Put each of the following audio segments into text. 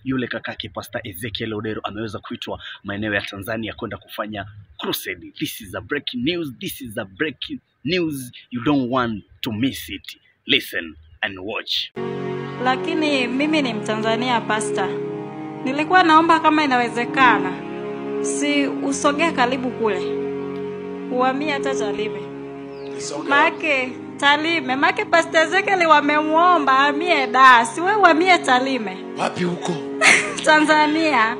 yule kakake Pastor Ezekiel Odero ameweza kuitwa maeneo ya Tanzania kwenda kufanya crusade. This is a breaking news. This is a breaking news. You don't want to miss it. Listen and watch. lakini mimi ni Mtanzania pasta. Nilikuwa naomba kama inawezekana, si usogee karibu kule, uhamie hata Tarime, maake Tarime, maake pasta Ezekiel wamemwomba amie da, si wewe uhamie Tarime, Wapi huko? Tanzania.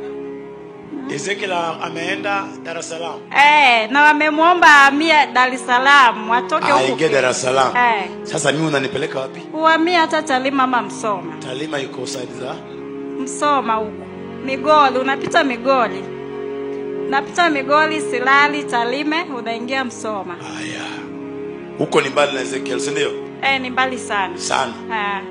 Ezekiel ameenda Dar es Salaam. Eh, na wamemwomba amie Dar es Salaam, watoke huko Aingie Dar es Salaam. Eh, Sasa mimi unanipeleka wapi? uhamie hata Tarime ama Msoma. Talima yuko side za Msoma huko Migoli, unapita Migoli, unapita Migoli, Silali, Tarime, unaingia Msoma. haya. Huko ni mbali na Ezekiel, si ndio? Eh, ni mbali sana. Sana. Ah.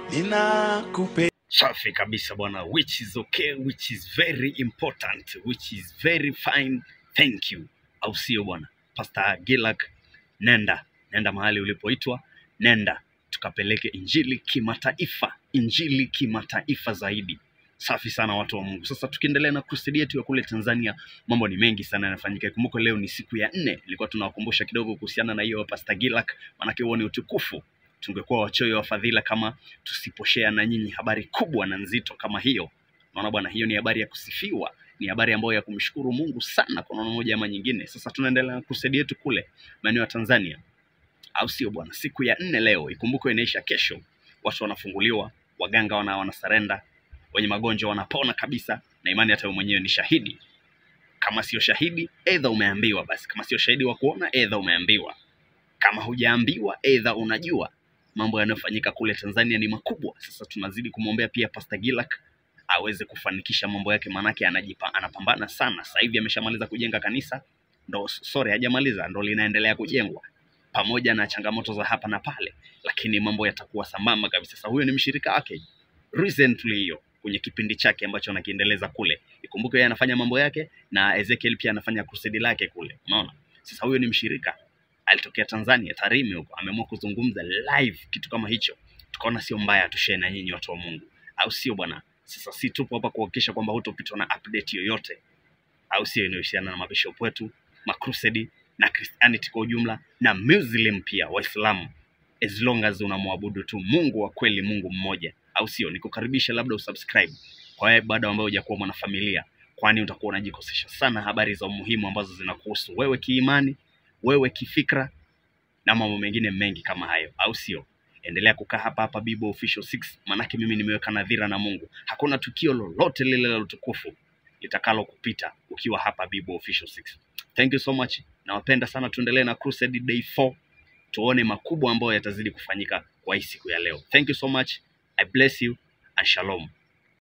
Ninakupe Safi kabisa bwana, which is okay, which is very important, which is very fine. Thank you, au sio bwana? Pastor Gilak, nenda nenda mahali ulipoitwa, nenda tukapeleke injili kimataifa, injili kimataifa zaidi. Safi sana watu wa Mungu. Sasa tukiendelea na crusade yetu ya kule Tanzania, mambo ni mengi sana yanafanyika. Kumbuka leo ni siku ya nne, nilikuwa tunawakumbusha kidogo kuhusiana na hiyo Pastor Gilak, manake huo ni utukufu. Tungekuwa wachoyo wa fadhila kama tusiposhea na nyinyi habari kubwa na nzito kama hiyo. Naona bwana, hiyo ni habari ya kusifiwa, ni habari ambayo ya kumshukuru Mungu sana kwa namna moja ama nyingine. Sasa tunaendelea na crusade yetu kule maeneo ya Tanzania, au sio bwana? Siku ya nne leo, ikumbuke inaisha kesho. Watu wanafunguliwa, waganga wana wanasarenda, wenye magonjwa wanapona kabisa, na imani hata wewe mwenyewe ni shahidi. Kama sio shahidi, edha umeambiwa. Basi kama sio shahidi wa kuona, edha umeambiwa. Kama hujaambiwa, edha unajua mambo yanayofanyika kule Tanzania ni makubwa. Sasa tunazidi kumwombea pia Pastor Gilak aweze kufanikisha mambo yake, maanake anajipa, anapambana sana. Sasa hivi ameshamaliza kujenga kanisa, ndo sorry, hajamaliza, ndo linaendelea kujengwa pamoja na changamoto za hapa na pale, lakini mambo yatakuwa sambamba kabisa. Sasa huyo ni mshirika wake recently hiyo kwenye kipindi chake ambacho anakiendeleza kule. Ikumbuke yeye anafanya mambo yake na Ezekiel pia anafanya crusade lake kule, unaona. Sasa huyo ni mshirika alitokea Tanzania, Tarime huko, ameamua kuzungumza live kitu kama hicho, tukaona sio mbaya tushare na nyinyi watu wa Mungu, au sio bwana? Sasa si tupo hapa kuhakikisha kwamba hutopitwa na update yoyote, au sio, inayohusiana na mabishop wetu, makrusedi na Christianity kwa ujumla na Muslim pia, Waislamu, as long as unamwabudu tu Mungu wa kweli, Mungu mmoja, au sio? Nikukaribisha labda usubscribe kwa wewe bado ambaye hujakuwa mwanafamilia, kwani utakuwa unajikosesha sana habari za umuhimu ambazo zinakuhusu wewe kiimani, wewe kifikra na mambo mengine mengi kama hayo, au sio? Endelea kukaa hapa hapa Bible Official 6, manake mimi nimeweka nadhira na Mungu, hakuna tukio lolote lile la utukufu litakalo kupita ukiwa hapa Bible Official 6. Thank you so much, nawapenda sana. Tuendelee na Crusade Day 4, tuone makubwa ambayo yatazidi kufanyika kwa hii siku ya leo. Thank you so much, I bless you and shalom.